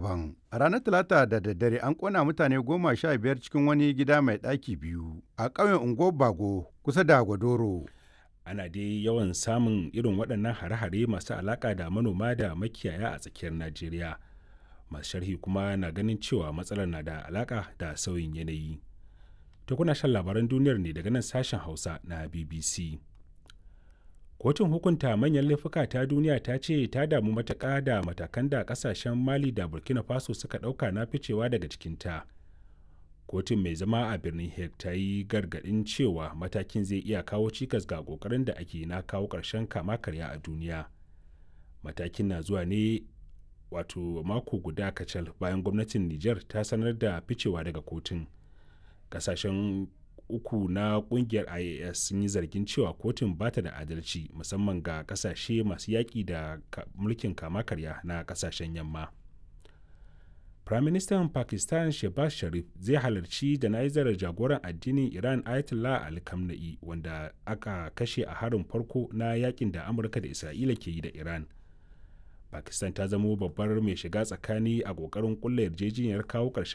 daban. A ranar Talata da daddare an kona mutane goma sha biyar cikin wani gida mai ɗaki biyu a ƙauyen Ungo Bago kusa da Gwadoro. Ana dai yawan samun irin waɗannan hare-hare masu alaƙa da manoma da makiyaya a tsakiyar Najeriya. Masu sharhi kuma na ganin cewa matsalar na da alaƙa da sauyin yanayi. To kuna shan labaran duniyar ne daga nan sashen Hausa na BBC. kotun hukunta manyan laifuka ta duniya ta ce ta damu matuƙa da matakan da ƙasashen mali da burkina faso suka ɗauka na ficewa daga cikinta kotun mai zama a birnin hague ta yi gargaɗin cewa matakin zai iya kawo cikas ga ƙoƙarin da ake na kawo ƙarshen kama karya a duniya matakin na zuwa ne wato mako guda kacal bayan gwamnatin niger ta sanar da ficewa daga kotun ƙasashen uku na kungiyar ias sun yi zargin cewa kotun ba ta da adalci musamman ga kasashe masu yaƙi da mulkin kama karya na kasashen yamma firaministan pakistan shehbaz sharif zai halarci jana'izar jagoran addinin iran ayatollah ali khamenei wanda aka kashe a harin farko na yakin da amurka da isra'ila ke yi da iran pakistan ta zamo babbar mai shiga tsakani a ƙoƙarin ƙulla yarjejeniyar kawo ƙarshen